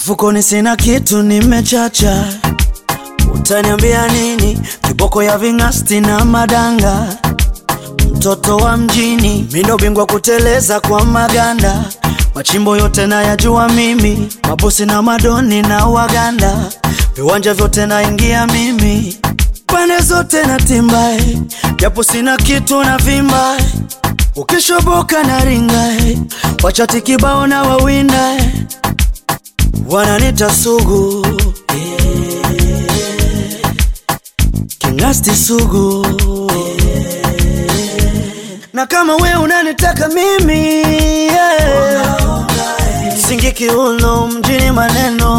Mfukoni sina kitu, nimechacha. Utaniambia nini? Kiboko ya ving'asti na madanga, mtoto wa mjini, mindo bingwa kuteleza kwa maganda, machimbo yote nayajua mimi, mabosi na madoni na waganda, viwanja vyote naingia mimi, pande zote na timbae, japo sina kitu na vimbae, ukishoboka na ringae, wachati kibao na wawindae, wananita sugu Kingasti sugu na kama we unanitaka mimi yeah. Singi kiuno mjini maneno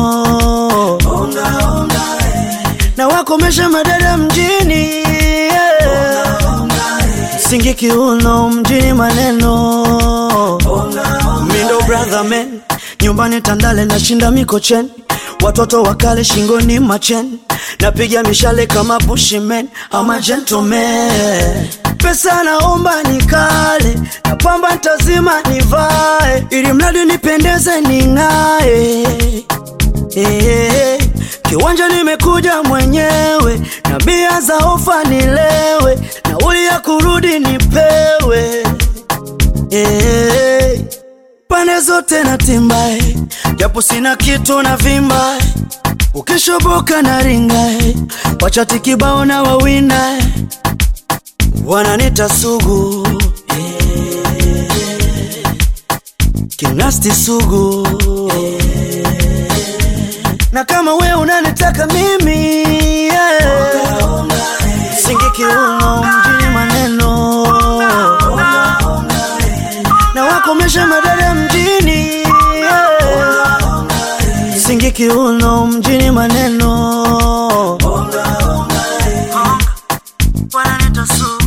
na wakomesha madada mjini yeah. Singi kiuno mjini maneno Mindo brother man nyumbani Tandale nashinda mikocheni watoto wakale shingoni machen napiga mishale kama bushimen ama gentleman pesa naomba nikale na pamba ntazima nivae ili mradi nipendeze ning'ae Eh, kiwanja nimekuja mwenyewe na bia za ofa nilewe nauli ya kurudi nipewe Eh, pande zote na timbae japo sina kitu na vimbae ukishoboka na ringae wachati kibao na wawindae wananita sugu Kingasti sugu na kama we unanitaka mimi yeah. Singi kiuno mjini maneno na wakomesha madada mjini yeah. Singi kiuno mjini maneno wananita sugu